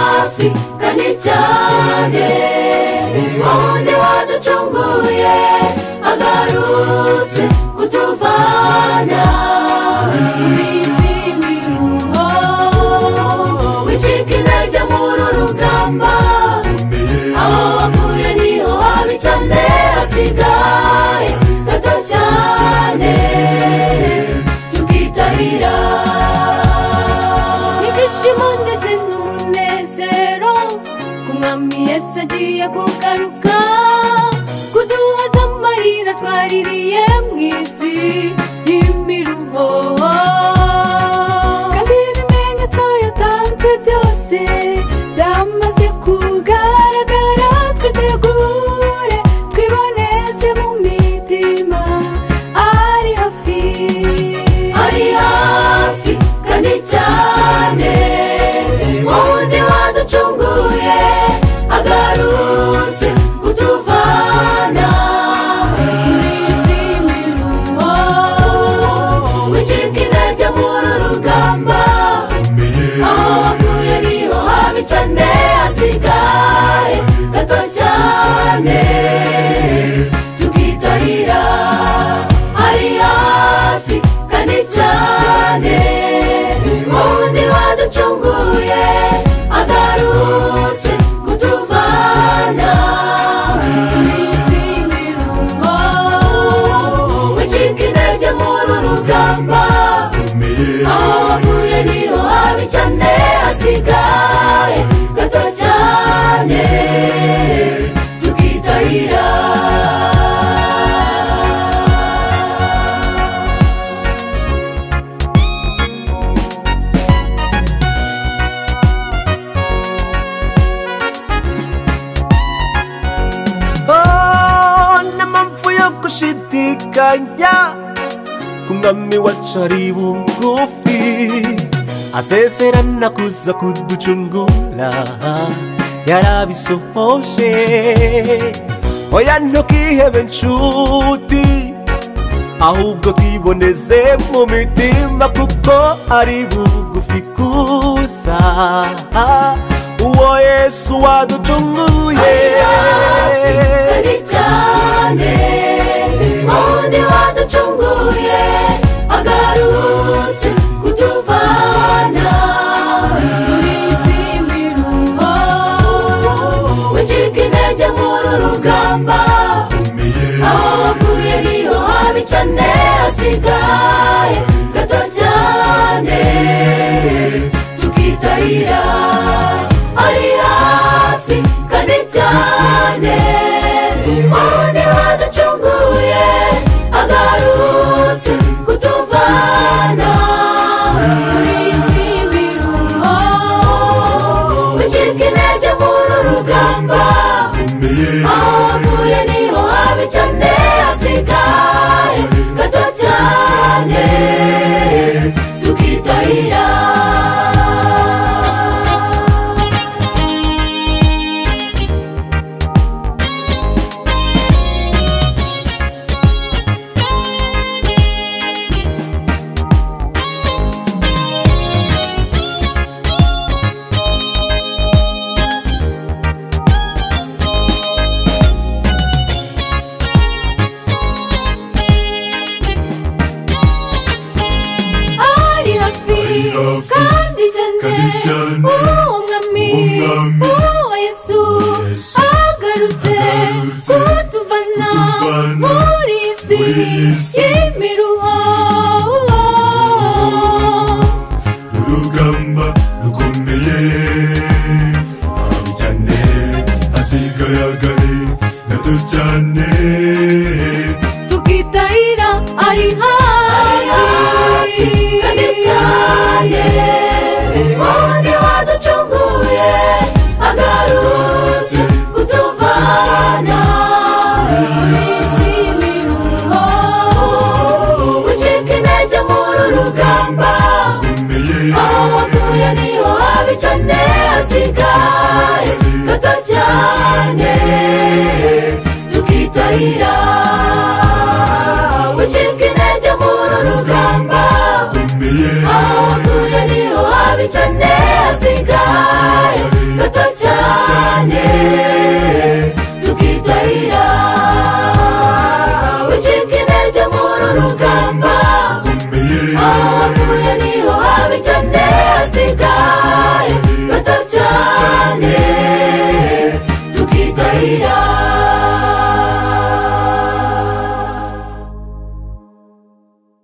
tuzazirikane cyane wundi waducunguye agarutse kutuvana mu isi miruho wicika intege muri urugamba aho wavuye niho habi cyane hasigaye gato cyane tukitabira ibyishimo ndetse n'umunezero ku mwami yesu agiye kugaruka kuduhoza amarira twaririye mu isi y'imiruho kandi ibimenyetso yatanze byose byamaze kugaragara twitegure twiboneze mu mitima ari hafi ari hafi kandi cyane wundi waducunguye agarutse kutuvana muri izi miruho wicika intege muri rugamba aho wavuye niho habi cyane hasigaye gato cyane tukitahira ari hafi kandi cyane wundi waducunguye agarutse kutuvana muri izi miruho wicika intege muri rugamba aho wavuye niho habi cyane hasigaye gato cyane tukitahira Oh, n'amapfu yo gushidikanya ku mwami wacu ari bugufi aseserana kuza kuducungura yarabisohoje oya ntukihebe nshuti ahubwo twiboneze mu mitima kuko ari bugufi gusa uwo yesu waducunguye kari cyane wundi waducunguye agarutse kutuvana muri izi miruho wicika intege muri rugamba aho wavuye niho habi cyane hasigaye gato cyane tukitahira ari hafi kandi cyane wundi waducunguye agarutse kutuvana muri izi miruho wicika intege muri rugamba aho wavuye niho habi cyane hasigaye gato cyane tukitahira ari hafi hafi, kandi cyane kandi cyane, uwo mwami umwami, uwo yesu Yesu, agarutse agarutse, kutuvana kutuvana muri isi muri isi, y'imiruho urugamba rukomeye habi cyane hasigaye agahe gato cyane